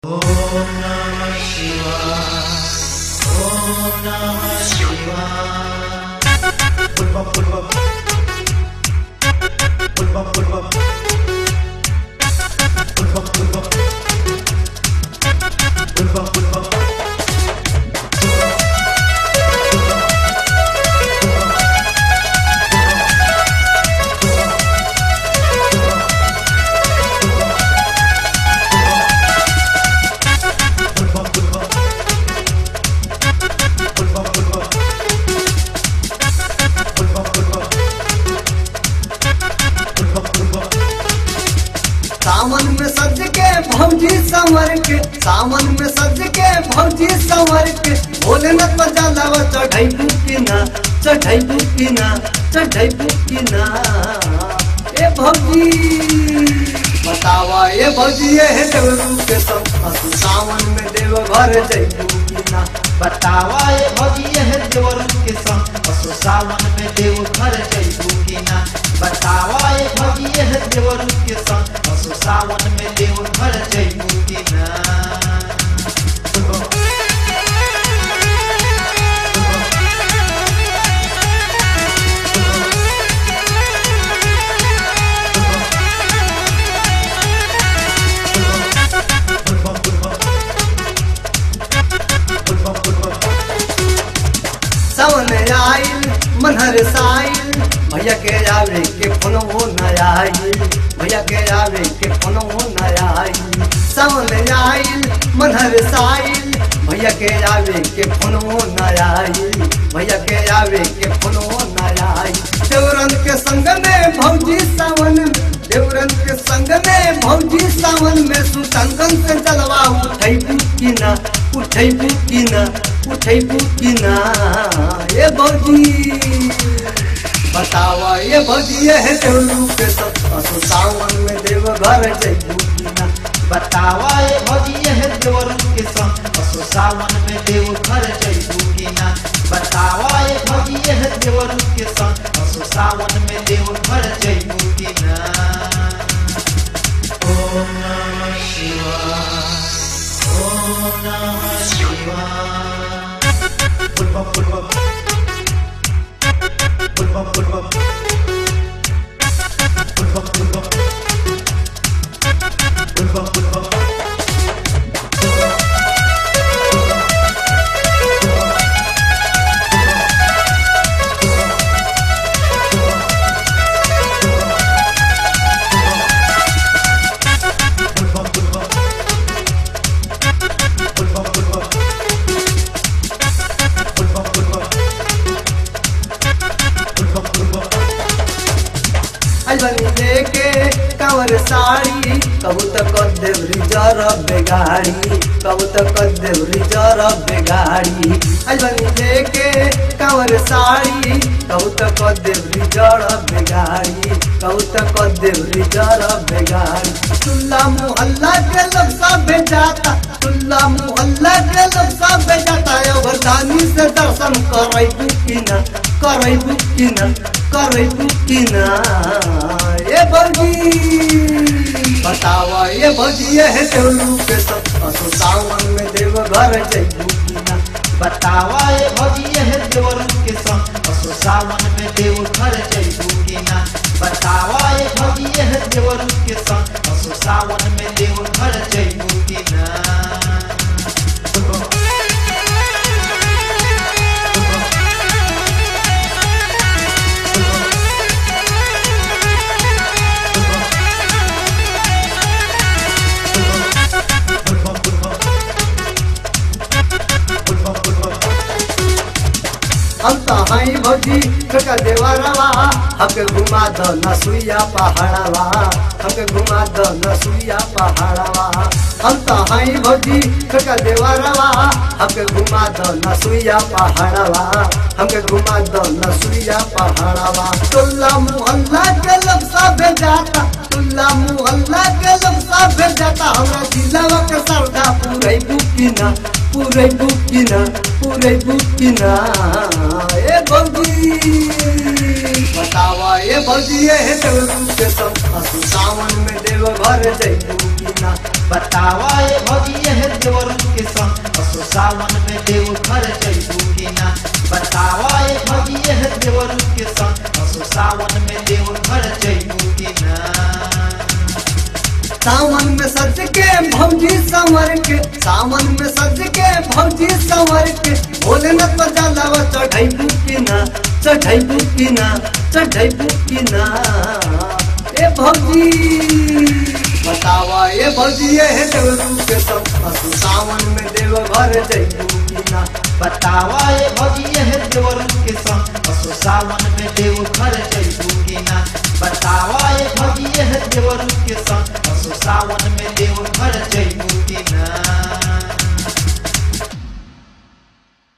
सावन में सज के भौजी संवर के सावन में सज के भौजी संवर के भोलेनाथ पर जलावा चढ़ाई बुकिना चढ़ाई बुकिना चढ़ाई बुकिना ए भौजी बतावा ए भौजी ये है देवरू के संग असु सावन में देव घर जई बुकिना बतावा ये भजिए है देवर के संग असो सावन में देव घर जइबू की ना बतावा ये भजिए है देवर के संग असो सावन में देव घर जइबू की ना सावन आइल मनहर साइल भैया के आवे के फोन हो न आइल भैया के आवे के फोन हो न आइल सावन आइल मनहर साइल भैया के आवे के फोन हो न आइल भैया के आवे के फोन हो न आइल देवरन के संग में भौजी सावन में देवरन के संग में भौजी सावन में सुतंगन से जलवा उठै की ना उठै की ना उठै की ना ये भौजी बतावा ये भौजी ये है देवलू के सब असु सावन में देव घर जइबू की ना बतावा ये भजिए है देवर के संग असो सावन में देव घर जइबू की ना बतावा ये भजिए है देवर के संग असो सावन में देव घर जइबू की ना अलबनी लेके कंवर साड़ी कहू तो कर देव रिजर्व बेगाड़ी कहू तो कर देव रिजर्व बेगाड़ी अलबनी लेके कंवर साड़ी कहू तो कर देव रिजर्व बेगाड़ी कहू तो कर देव रिजर्व बेगाड़ी तुल्ला मोहल्ला के लफ्जा भेजाता तुल्ला मोहल्ला के लफ्जा भेजाता अवधानी से दर्शन करे बुकिना करे बुकिना करे बुकिना ये बर्गी बतावा ये भजिए है देवलू के सब असो सावन में देव घर जइबू किना बतावा ये भजिए है देवर के संग असो सावन में देव घर जइबू की ना बतावा ये भजिए है देवर के संग असो सावन में देव घर जइबू की ना हम तो हई भौजी का देवरवा हमके घुमा दो नसुइया पहाड़वा हमके घुमा दो नसुइया पहाड़वा हम तो हई भौजी का देवरवा हमके घुमा दो नसुइया पहाड़वा हमके घुमा दो नसुइया पहाड़वा टोला मोहल्ला के लोग सब जाता टोला मोहल्ला के लोग सब जाता हमरा जिलावा के सरदा पूरे बुकिना पूरे बुकिना पूरे बुकिना ए भौजी बतावा ये भौजी ये है देवरू के सब असु सावन में देव घर जइबू की ना बतावा ये भौजी है देवर के संग असो सावन में देव घर जइबू कि ना बतावा ये भौजी है देवर के संग असो सावन में देव घर जइबू कि ना सावन में सज के भौजी संवर के सावन में सज के भौजी संवर के बोले न तो जलावा चढ़ाई की ना चढ़ाई की ना चढ़ाई की ना ए भौजी बतावा ये भौजी ये है देवरू के संग असु सावन में देव घर जइबू की ना बतावा ये भौजी है देवर के संग असो सावन में देव घर जइबू कि ना बतावा ये भौजी है देवर के संग असो सावन